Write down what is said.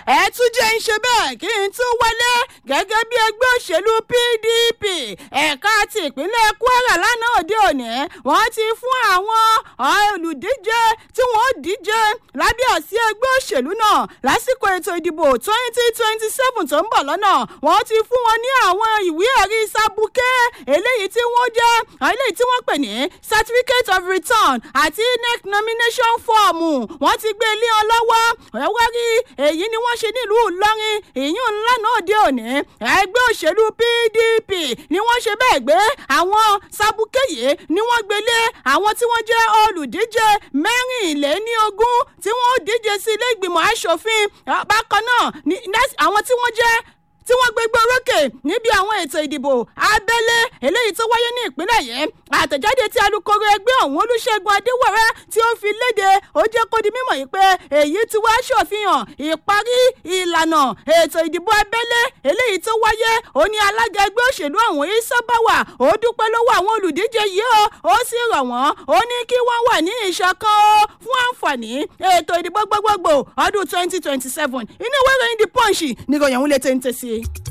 ẹ tún jẹ́ ń ṣe bẹ́ẹ̀ kí n tún wọlé gẹ́gẹ́ bí ẹgbẹ́ òṣèlú pdp ẹ̀ka ti ìpínlẹ̀ kwara lánàá òde òní wọ́n ti fún àwọn olùdíje tí wọ́n díje lábẹ́ àsí ẹgbẹ́ òṣèlú náà lásìkò ètò ìdìbò twenty twenty seven tó ń bọ̀ lọ́nà wọ́n ti fún wọn ní àwọn ìwé ẹ̀rí sábùkẹ́ eléyìí tí wọ́n jẹ́ eléyìí tí wọ́n pè ní certificate of return àti inec nomination form wọ́n ti gbé ilé ọ lọ́wọ́ ẹ̀wọ́ rí èyí ni wọ́n ṣe nílùú ìlọrin ìyún ńlá náà dé òní ẹgbẹ́ òṣèlú pdp ni wọ́n ṣe bẹ́ẹ̀ gbé àwọn sábùkẹ́yẹ ni wọ́n gbélé àwọn tí wọ́n jẹ́ olùdíje mẹ́rìnléníogún tí wọ́n díje sí ilé ìgbìmọ̀ asòfin bákan náà àwọn tí wọ́n jẹ́ tí wọ́n gbégbé orókè níbi àwọn ètò ìdìbò abẹ́lé eléyìí tó wáyé ní ìpínlẹ̀ yẹn àtẹ̀jáde tí alūkkóró ẹgbẹ́ ọ̀hún olùṣègùn adéwọ̀rẹ́ tí ó fi léde ó jẹ́ kó di mímọ̀ yìí pé èyí ti wá ṣòfihàn ìparí ìlànà ètò ìdìbò abẹ́lé eléyìí tó wáyé ó ní alága ẹgbẹ́ òṣèlú ọ̀hún ìsọ́bàwà ó dúpẹ́ lọ́wọ́ àwọn olùdíje yìí ó ó sì rọ̀ wọ́n ó ní kí wọ́n wà ní ìṣọ̀kan ó fún àǹfààní ètò ìdìbò gbogbogbò ọdún twenty twenty seven inú ìwé ìròyìn the punch níròyìn òun lè tẹ̀ ń tẹ̀ sí i.